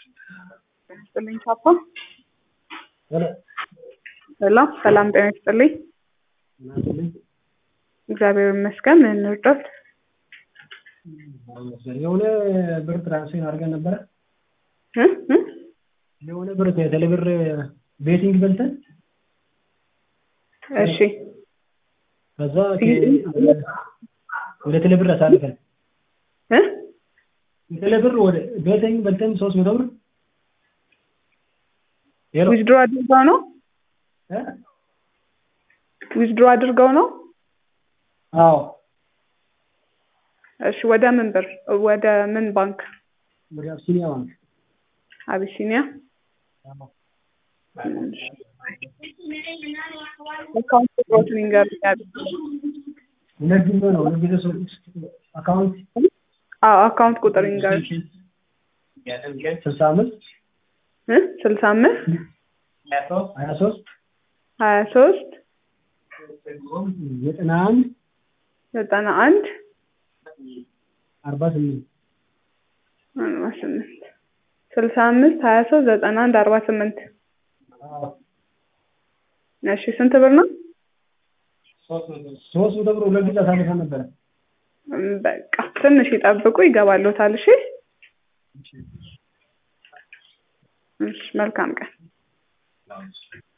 ይስጥልኝ ፓፓ። ሄሎ ሰላም ጤና ይስጥልኝ። እግዚአብሔር ይመስገን። ምን እንርዳት? የሆነ ብር ትራንስፈር አድርገን ነበረ። እ እ የሆነ ብር ቴሌብር ቤቲንግ በልተን እሺ ከዛ ወደ ቴሌብር አሳልፈን እ ቴሌብር ወደ ቤቲንግ በልተን ሶስት መቶ ብር ሄሎ ዊዝድሮ አድርገው ነው እ ዊዝድሮ አድርገው ነው። አዎ እሺ ወደ ምን ብር ወደ ምን ባንክ? ወደ አብሲኒያ ባንክ አቢሲኒያ አዎ አካውንት ቁጥሮትን ይንገሩኝ። ሁለት ጊዜ ነው ሁለት ጊዜ ሶስት አካውንት አዎ አካውንት ቁጥር ይንገሩኝ። ስልሳ አምስት እ ስልሳ አምስት ሀያ ሶስት ሀያ ሶስት ዘጠና አንድ ዘጠና አንድ አርባ ስምንት አርባ ስምንት ስልሳ አምስት ሀያ ሶስት ዘጠና አንድ አርባ ስምንት እሺ ስንት ብር ነው? ሶስት መቶ ብር ሁለት ጊዜ አሳልፈን ነበረ። እም፣ በቃ ትንሽ ይጠብቁ ይገባሎታል። እሺ እሺ፣ መልካም ቀን